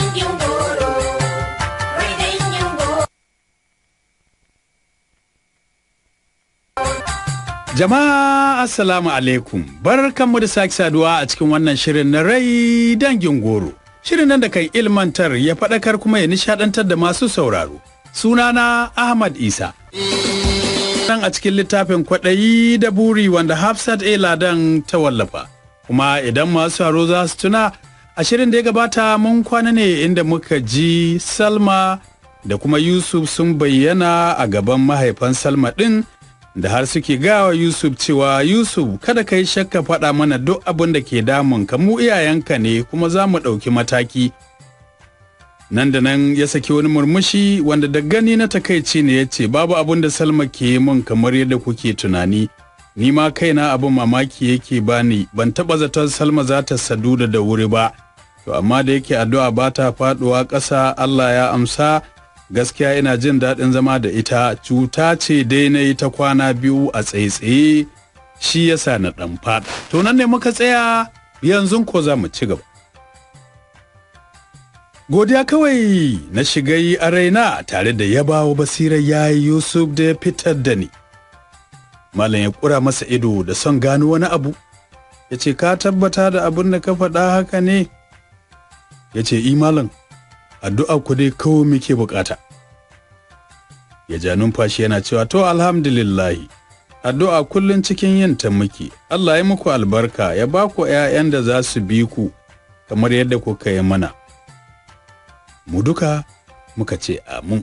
dangin goro, wai dangin goro. Jama'a Assalamu alaikum barkanmu da sake saduwa a cikin wannan shirin na rai dangin goro. Shirin nan da kan ilmantar ya faɗakar kuma ya nishaɗantar da masu sauraro. Sunana Ahmad Isa. Nan a cikin littafin kwaɗayi da buri wanda Hafsat A. Ladan ta wallafa. Kuma idan masu sauraro za su tuna a shirin da ya gabata mun kwana ne inda muka ji Salma da kuma Yusuf sun bayyana a gaban mahaifan Salma ɗin da har suke gawa Yusuf cewa Yusuf kada ka yi shakka faɗa mana duk abin da ke damun ka mu iyayenka ne kuma za mu ɗauki mataki. Nan da nan ya saki wani murmushi wanda da gani na takaici ne ya ce babu abin da Salma ke yi min kamar yadda kuke tunani. Ni ma kaina abin mamaki yake bani ban taɓa zaton Salma za ta sadu da da wuri ba. To amma da yake addu'a ba ta faɗuwa ƙasa Allah ya amsa gaskiya ina jin daɗin zama da ita cuta ce dai na yi ta kwana biyu a tsaye-tsaye shi yasa na ɗan faɗa. To nan ne muka tsaya yanzu ko za mu ci gaba. Godiya kawai na shiga yi a raina tare da yabawa basirar yayi Yusuf da ya fitar da ni. Malam ya ƙura masa ido da son gano wani abu. Ya ce ka tabbata da abin da ka faɗa haka ne? Ya ce i malam addu'a ku dai kawai muke bukata. Ya ja numfashi yana cewa to alhamdulillahi addu'a kullum cikin yin ta muke Allah ya muku albarka ya ba ku ‘ya'yan da za su bi ku kamar yadda kuka yi mana. Mu duka muka ce amin.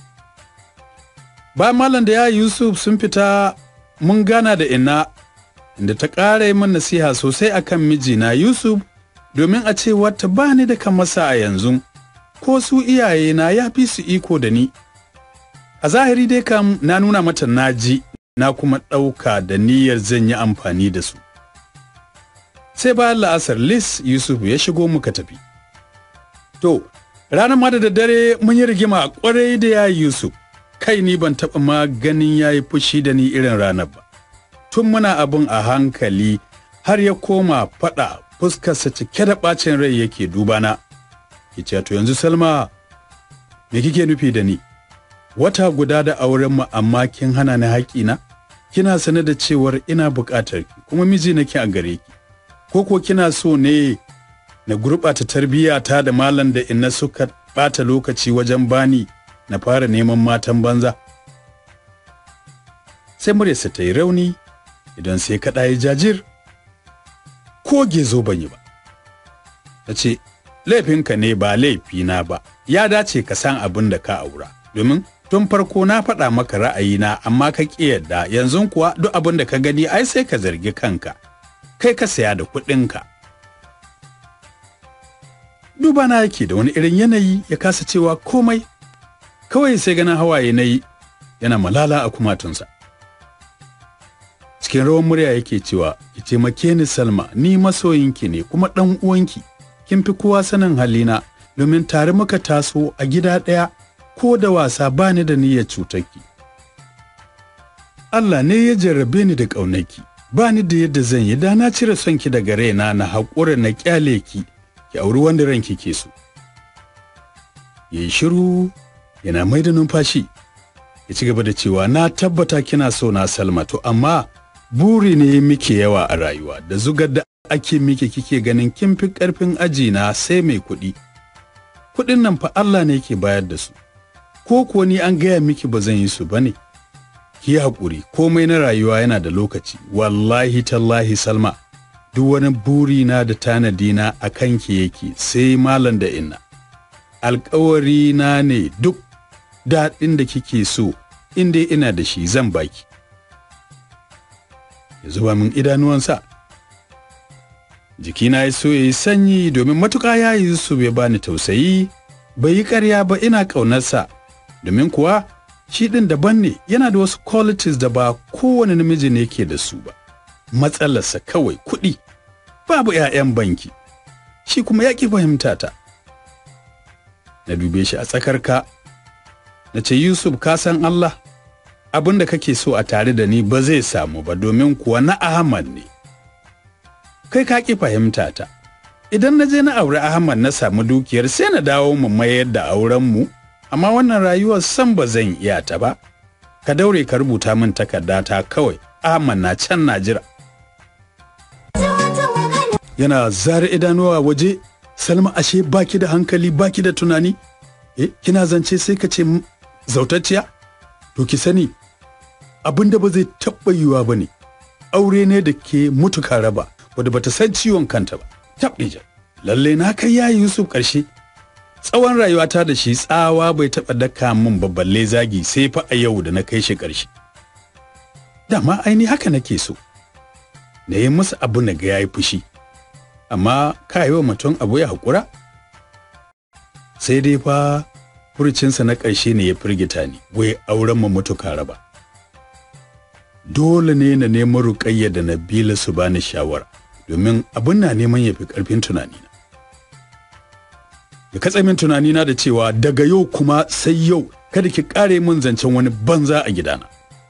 Ba malam da ya Yusuf sun fita mun gana da ina inda ta ƙara yi min nasiha sosai akan mijina Yusuf domin a ce wata ba ni da kamasa a yanzu. ko su iyayena ya fi su iko da ni. A zahiri dai kam na nuna mata naji na kuma ɗauka da niyyar zan yi amfani da su. Sai bayan la'asar Lis Yusuf ya shigo muka tafi. To, ranar ma da daddare mun yi rigima kwarai da ya Yusuf, kai ni ban taɓa ma ganin ya yi fushi da ni irin ranar ba. Tun muna abin a hankali har ya koma faɗa fuskarsa cike da ɓacin rai yake dubana. ki ce to yanzu Salma me kike nufi da ni wata guda da auren mu amma kin hana ni haƙina kina sane da cewar ina buƙatar ki kuma miji nake a gare ki ko ko kina so ne na gurɓata tarbiyyata da malam da inna suka ɓata lokaci wajen bani na fara neman matan banza sai muryarsa ta yi rauni idan sai kaɗa ya jajir ko gezo ban yi ba ta ce laifinka ne ba laifina ba ya dace ka san abin da ka aura domin tun farko na faɗa maka ra'ayina amma ka ƙi yadda yanzu kuwa duk abin da ka gani ai sai ka zargi kanka kai ka saya da kuɗinka duba na yake da wani irin yanayi ya kasa cewa komai kawai sai ganin hawaye na yi yana malala a kumatunsa cikin rawan murya yake cewa ki taimake ni salma ni masoyinki ne kuma ɗan uwanki kin fi kowa sanin halina domin tare muka taso a gida ɗaya ko da wasa ba ni da niyyar cutarki. Allah ne ya jarrabe ni da ƙaunaki, ba ni da yadda zan yi da na cire son ki daga raina na haƙura na ƙyale ki, ki auri wanda ranki ke so. Ya yi shiru yana mai da numfashi, ya ci gaba da cewa na tabbata kina so na Salma to amma buri ne muke yawa a rayuwa da zugar da ake miki kike ganin kin fi ƙarfin aji na sai mai kuɗi. Kuɗin nan fa Allah ne ke bayar da su. Ko kuwa ni an gaya miki ba zan yi su ba ne. Ki haƙuri, komai na rayuwa yana da lokaci. Wallahi tallahi Salma, duk wani buri na da tanadi na a kanki yake sai malam da inna. Alƙawari na ne duk daɗin da kike so, in dai ina da shi zan baki. Ya zuba min idanuwansa. jikina ya so ya yi sanyi domin matuƙa ya yi su bai bani tausayi bai yi ƙarya ba ina ƙaunarsa domin kuwa shi ɗin daban ne yana da wasu qualities da ba kowane namiji ne ke da su ba matsalarsa kawai kuɗi babu 'ya'yan banki shi kuma ya ƙi fahimta ta na dube shi a tsakar ka na ce yusuf ka san allah abin da kake so a tare da ni ba zai samu ba domin kuwa na ahmad ne kai ka ƙi fahimta ta idan na je na aure Ahmad na samu dukiyar sai na dawo mu mayar da auren mu amma wannan rayuwar san ba zan iya ta ba ka daure ka rubuta min takarda ta kawai Ahmad na can na jira yana zara idanuwa waje Salma ashe baki da hankali baki da tunani eh kina zance sai ka ce zautacciya to ki sani abin da ba zai taɓa yiwuwa ba ne aure ne da ke mutuka raba wadda bata san ciwon kanta ba tabdija lalle na kai yayi Yusuf ƙarshe tsawon rayuwata da shi tsawa bai taɓa daka min babballe zagi sai fa a yau da na kai shi ƙarshe dama aini haka nake so na yi masa abu na ga yayi fushi amma ka yi wa mutum abu ya haƙura sai dai fa furucinsa na ƙarshe ne ya firgita ni wai auren mu mutuka raba dole ne na nemi ruƙayya da Nabila su bani shawara domin abin na neman ya fi ƙarfin tunanina. Ya katse min tunanina da cewa daga yau kuma sai yau kada ki ƙare min zancen wani banza a gidana.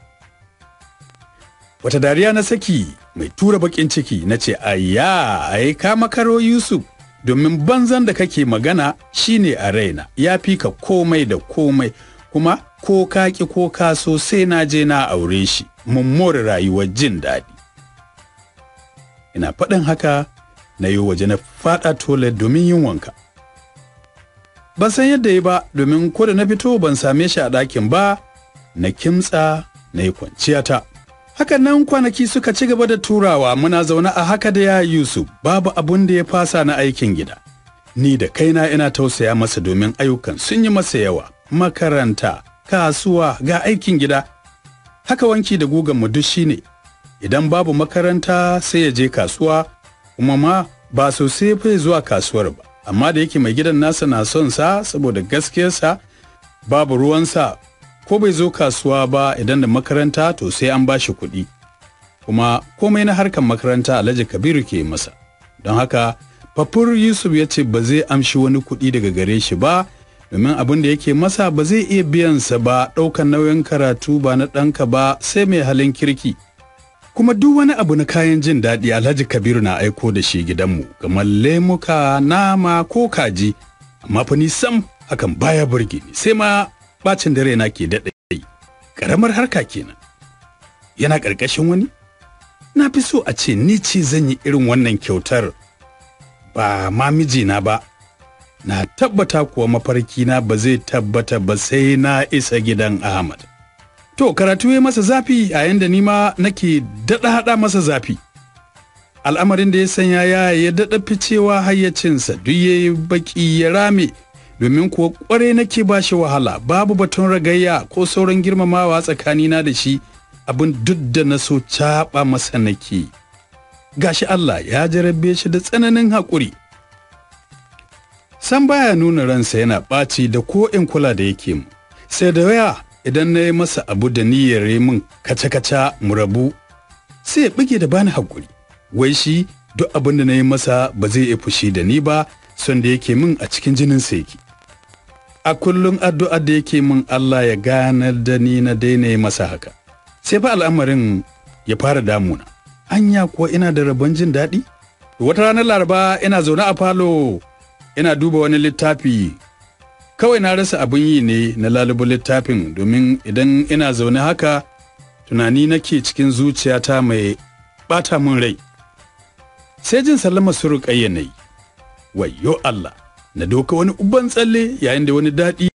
Wata dariya na saki mai tura baƙin ciki na ce ayya ai ka makaro Yusuf domin banzan da kake magana shine a raina ya fi ka komai da komai kuma ko ka ki ko ka so sai na je na aure shi mun more rayuwar jin daɗi. Ina faɗin haka na yi waje na faɗa toilet domin yin wanka. Ban san yadda yi ba domin ko da na fito ban same shi a ɗakin ba na kimtsa na yi kwanciyata. Hakan nan kwanaki suka ci gaba da turawa muna zaune a haka da ya Yusuf babu abun da ya fasa na aikin gida. Ni da kaina ina tausaya masa domin ayyukan sun yi masa yawa. Makaranta, kasuwa, ga aikin gida. Haka wanki da gugan mu duk shine. Idan babu makaranta sai ya je kasuwa, kuma ma ba sosai fa zuwa kasuwar ba. Amma da yake mai gidan nasa na son sa saboda gaskiyarsa babu ruwansa ko bai zo kasuwa ba idan da makaranta to sai an ba shi kuɗi kuma komai na harkar makaranta alhaji kabiru ke masa don haka fafur yusuf ya ce ba zai amshi wani kuɗi daga gare shi ba domin abin da yake masa ba zai iya biyansa ba ɗaukan nauyin karatu ba na ɗanka ba sai mai halin kirki kuma duk wani abu na kayan jin daɗi alhaji kabiru na aiko da shi gidanmu kamar lemuka nama ko kaji amma fa ni sam hakan baya burge ni sai ma bacin dare na ke daɗe ƙaramar harka kenan yana ƙarƙashin wani na fi so a ce ni ce zan yi irin wannan kyautar ba ma mijina ba na tabbata kuwa mafarkina ba zai tabbata ba sai na isa gidan ahmad to karatu ya masa zafi a yanda ni ma nake daɗa haɗa masa zafi al'amarin da ya sanya ya ya daɗa ficewa hayyacinsa duk ya yi baƙi ya rame domin kuwa kware nake ba shi wahala babu batun ragayya ko sauran girmamawa tsakanina da shi abin duk da na so caɓa masa nake gashi Allah ya jarabe shi da tsananin haƙuri san baya nuna ransa yana ɓaci da ko in kula da yake mu sai da waya idan na yi masa abu da niyyar yi min kaca-kaca mu rabu sai ya bige da bani haƙuri wai shi duk abin da na yi masa ba zai iya fushi da ni ba son da yake min a cikin jinin sa yake a kullum addu'a da yake min Allah ya ganar da ni na daina yi masa haka sai fa al'amarin ya fara damuna anya kuwa ina da rabon jin daɗi wata ranar laraba ina zaune a falo ina duba wani littafi kawai na rasa abin yi ne na lalubu littafin domin idan ina zaune haka tunani nake cikin zuciyata mai ɓata min rai sai jin sallama su ruƙayya na yi wayyo Allah na doka wani uban tsalle yayin da wani daɗi